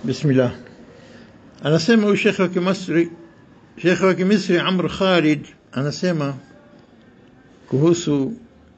Bismillah. Anasema huyu shekhe wa Kimisri, shekhe wa Kimisri Amr Khalid anasema kuhusu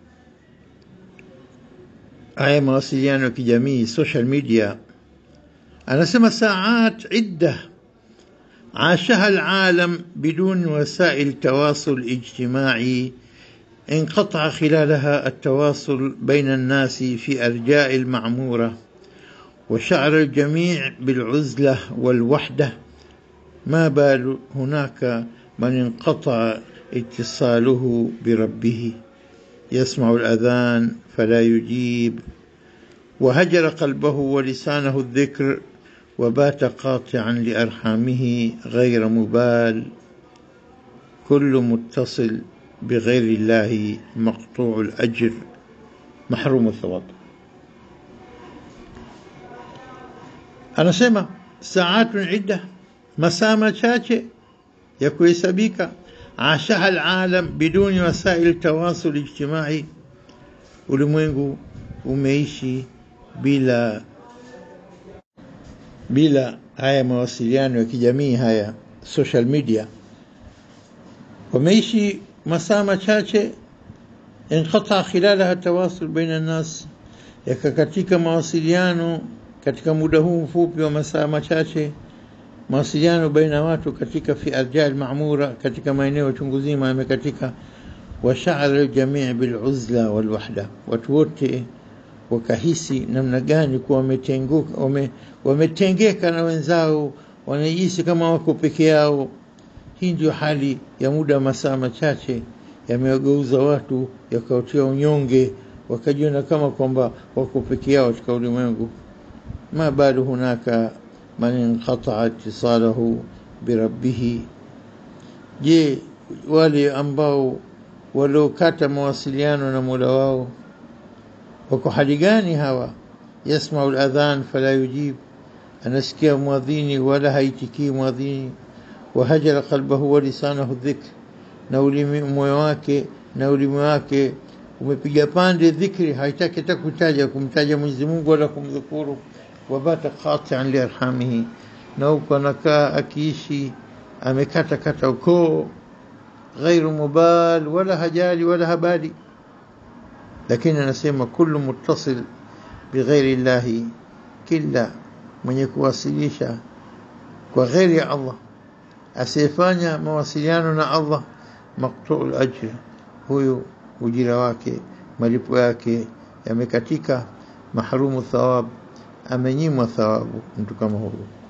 haya mawasiliano ya kijamii social media, anasema saat idda عاشها العالم بدون وسائل التواصل الاجتماعي انقطع خلالها التواصل بين الناس في ارجاء المعموره وشعر الجميع بالعزله والوحده ما بال هناك من انقطع اتصاله بربه يسمع الاذان فلا يجيب وهجر قلبه ولسانه الذكر وبات قاطعا لارحامه غير مبال كل متصل بغير الله مقطوع الاجر محروم الثواب anasema saatun idda masaa machache ya kuhesabika ashaha alalam biduni wasail tawasul ijtimai ulimwengu umeishi bila bila haya mawasiliano ya kijamii haya social media wameishi masaa machache inqata khilalaha tawasul baina nnas yakakatika mawasiliano katika muda huu mfupi wa masaa machache mawasiliano baina ya watu katika fi arjal mamura katika maeneo chungu zima yamekatika washaara ljamii biluzla walwahda watu wote wakahisi namna gani kuwa wametenguka wame, wametengeka na wenzao wanajisi kama wako peke yao hii ndio hali ya muda wa masaa machache yamewageuza watu yakawatia unyonge wakajiona kama kwamba wako peke yao katika ulimwengu ما بال هناك من انقطع اتصاله بربه je wale ambao waliokata mawasiliano na mola wao wako hali gani hawa yasmau ladhan fala yujib anasikia mwadhini wala haitikii mwadhini wahajara qalbahu wa lisanahu dhikr na ulimi moyo wake na ulimi wake umepiga pande dhikri haitaki hata kutaja kumtaja Mwenyezi Mungu wala kumdhukuru wabata qati'an liarhamihi na huko anakaa akiishi amekata kata ukoo ghairu mubal wala hajali wala habali lakini anasema kullu muttasil bighairi llahi kila mwenye kuwasilisha kwa ghairi ya Allah asiyefanya mawasiliano na Allah maqtu'ul ajr huyu ujira wake malipo yake yamekatika mahrumu thawab amenyimwa thawabu mtu kama huyo